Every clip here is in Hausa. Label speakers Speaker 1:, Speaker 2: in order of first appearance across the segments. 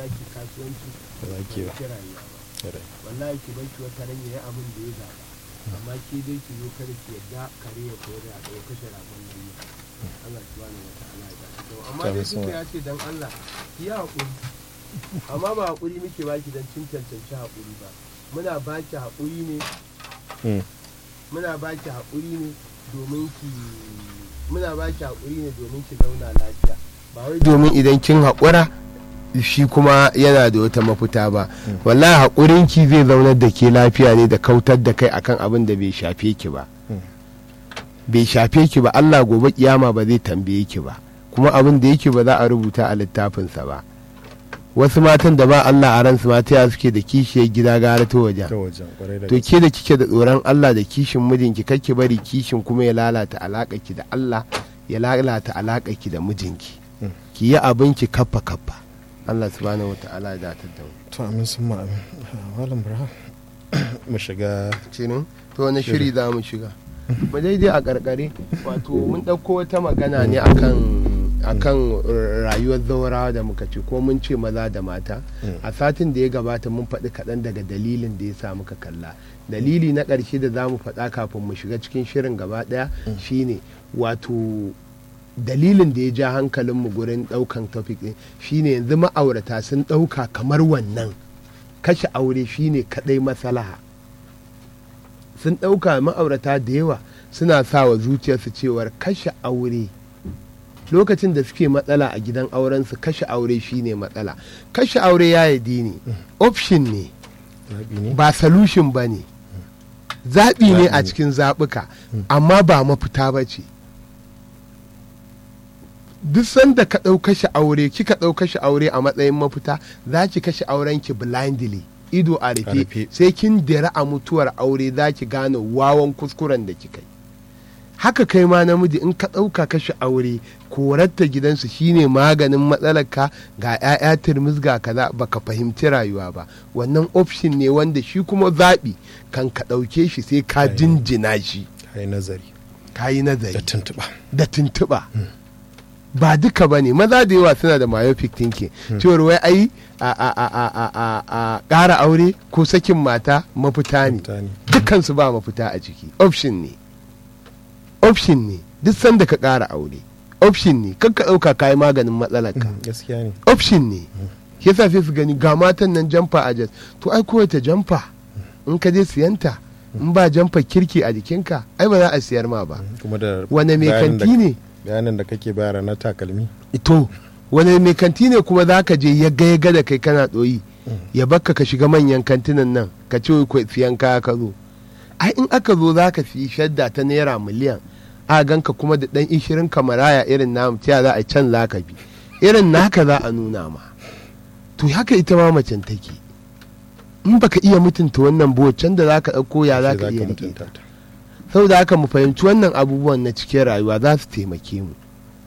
Speaker 1: ki kasuwanci
Speaker 2: Ba za ki ba.
Speaker 1: ki rayuwa ba
Speaker 2: Kwarai.
Speaker 1: wallahi ki bar ki wata ran yayi abin da ya zaba amma ke dai ki zo kada ki yadda kare ya kore a ɗaya kashe ragon nan ne Allah subhanahu wa ta'ala ya dace da mu. amma
Speaker 2: Ta
Speaker 1: dai
Speaker 2: musamman.
Speaker 1: duka ya ce dan Allah ki yi haƙuri amma ba haƙuri muke baki dan cin cancanci haƙuri ba muna baki haƙuri ne
Speaker 2: Mm.
Speaker 1: muna baki haƙuri ne domin ki muna baki haƙuri ne domin ki zauna lafiya ba wai domin idan kin haƙura shi kuma yana da wata mafita ba wallahi haƙurin ki zai zaunar da ke lafiya ne da kautar da kai akan abin da bai shafe ki ba
Speaker 2: Mm.
Speaker 1: bai shafe ki ba Allah gobe kiyama ba zai tambaye ki ba kuma abin da yake ba za a rubuta a littafinsa ba wasu matan da ba Allah a ransu mata ya suke da kishiyar gida gara ta wajen
Speaker 2: ta wajen kwarai da
Speaker 1: to
Speaker 2: gaske
Speaker 1: ke da kike da tsoron Allah da kishin mijinki kake bari kishin kuma ya lalata ki da Allah ya lalata ki da mijinki
Speaker 2: Mm.
Speaker 1: ki yi abinki kaffa kaffa Allah subhanahu wa ta'ala ya datar da mu
Speaker 2: to amin sun ma amin malam burhan mu shiga
Speaker 1: cinin to wani shiri za mu shiga mu daidai a karkare wato mun ɗauko wata magana ne akan akan rayuwar zaurawa da muka ce ko mun ce maza da mata
Speaker 2: Mm.
Speaker 1: a satin da ya gabata mun faɗi kaɗan daga dalilin da ya sa muka kalla dalili na ƙarshe da za mu faɗa kafin mu shiga cikin shirin gaba ɗaya shine wato dalilin da ya ja hankalinmu gurin ɗaukan topic ɗin shine yanzu ma'aurata sun ɗauka kamar wannan kashe aure shine kaɗai masalaha sun ɗauka ma'aurata da yawa suna sa wa zuciyarsu cewar kashe aure lokacin da suke matsala a gidan aurensu kashe aure shine matsala kashe aure ya yi dini option ne
Speaker 2: zaɓi ne
Speaker 1: ba solution ba ne zaɓi ne
Speaker 2: Zaɓi
Speaker 1: a
Speaker 2: ne.
Speaker 1: cikin zaɓuka amma ba mafita ba ce duk sanda ka ɗau kashe aure kika ɗau kashe aure a matsayin mafita za ki kashe aurenki blindly ido a
Speaker 2: A
Speaker 1: rufe
Speaker 2: rufe.
Speaker 1: sai kin dira a mutuwar aure za ki gane wawan kuskuren da kika yi haka kai ma namiji in ka ɗauka kashe aure korarta gidansu shine maganin matsalarka ga 'ya'ya turmus ga kaza baka fahimci rayuwa ba wannan option ne wanda shi kuma zaɓi kan ka ɗauke shi sai ka
Speaker 2: Ai.
Speaker 1: jinjina shi
Speaker 2: ka yi nazari
Speaker 1: ka yi
Speaker 2: da
Speaker 1: nazari
Speaker 2: tuntuɓa
Speaker 1: da tuntuɓa ba duka ba ne maza da yawa suna da myopic thinking cewar wai ai a a a a a a a ƙara aure ko sakin mata mafita ne
Speaker 2: mutane
Speaker 1: dukansu ba mafita a ciki option ne option ne duk sanda ka ƙara aure option ne kan ka ɗauka kayi maganin matsalarka
Speaker 2: Mm, gaskiya ne
Speaker 1: option ne shi yasa sai su gani ga matan nan jamfa a jas to ai kowace jamfa in ka je siyanta in ba jamfa kirki a jikinka ai ba za a siyar ma ba
Speaker 2: kuma da
Speaker 1: wane mai
Speaker 2: bayanin da-
Speaker 1: kanti ne
Speaker 2: bayanin da kake bayar na takalmi
Speaker 1: to wane mai kanti ne kuma za ka je ya ga ya ga da kai kana ɗoyi ya bakka ka shiga manyan kantinan nan ka ce wai ko siyan kaya ka zo ai in aka zo za ka fi shadda ta naira miliyan a ganka kuma da ɗan ishirin kamaraya irin namu ta za a can za ka bi irin naka za a nuna ma to haka ita ma macen take in baka iya mutunta wannan can da za ka ɗauko ya za
Speaker 2: Sai
Speaker 1: ka iya riƙe
Speaker 2: mutunta ta
Speaker 1: saboda haka mu fahimci wannan abubuwan na cikin rayuwa za su taimake mu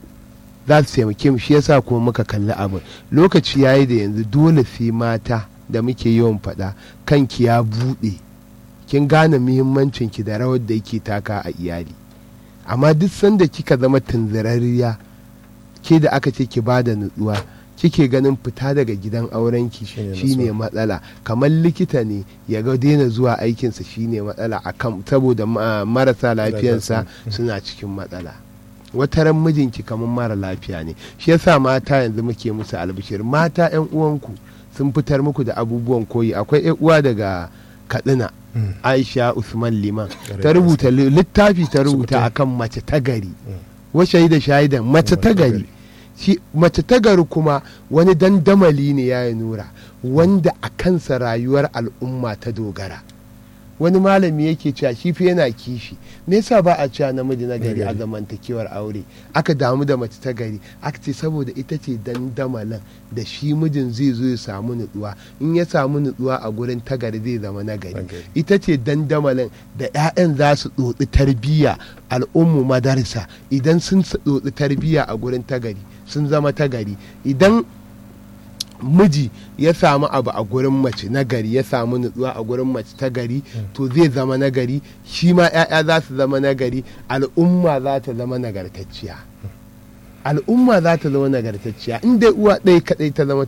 Speaker 1: za su taimake mu shi yasa kuma muka kalli abin lokaci yayi da yanzu dole sai mata da muke yawan faɗa kanki ya buɗe kin gane muhimmancin ki da rawar da yake taka a iyali amma duk sanda kika zama tunzirarriya ke da aka ce ki bada nutsuwa kike ganin fita daga gidan aurenki
Speaker 2: Shine
Speaker 1: shine
Speaker 2: nutsuwa.
Speaker 1: matsala kamar likita ne ya ga daina zuwa aikinsa shine matsala akan saboda ma- marasa lafiyansa
Speaker 2: Mm.
Speaker 1: suna cikin matsala wata ran mijinki kamar mara lafiya ne shi yasa mata yanzu muke musu albishir mata yan uwanku sun fitar muku da abubuwan koyi akwai yan uwa daga katsina
Speaker 2: Mm.
Speaker 1: aisha usman liman
Speaker 2: Ƙwarai
Speaker 1: ta
Speaker 2: da
Speaker 1: rubuta li- littafi ta
Speaker 2: Su
Speaker 1: rubuta
Speaker 2: kuta.
Speaker 1: akan mace ta gari
Speaker 2: Mm.
Speaker 1: wa shaida shaidan mace ta gari shi mace ta gari kuma wani dandamali ne ya yi nura wanda a kansa rayuwar al'umma ta dogara wani malami yake cewa shi fa yana kishi me yasa ba a cewa namiji na gari a
Speaker 2: Nagari.
Speaker 1: zamantakewar aure aka damu da mace ta gari aka ce saboda ita ce dandamalin da shi mijin zai zo ya samu nutsuwa in ya samu nutsuwa a gurin ta gari zai zama nagari
Speaker 2: Nagari.
Speaker 1: ita ce dandamalin da 'ya'yan za su tsotsi tarbiyya al'ummu madarsa idan sun tsotsi tarbiyya a gurin tagari sun zama tagari idan miji ya samu abu a gurin mace nagari ya samu nutsuwa a gurin mace ta gari to zai zama nagari shi ma 'ya'ya za su zama nagari al'umma za ta zama nagartacciya al'umma za ta zama nagartacciya in dai uwa ɗaya kaɗai ta zama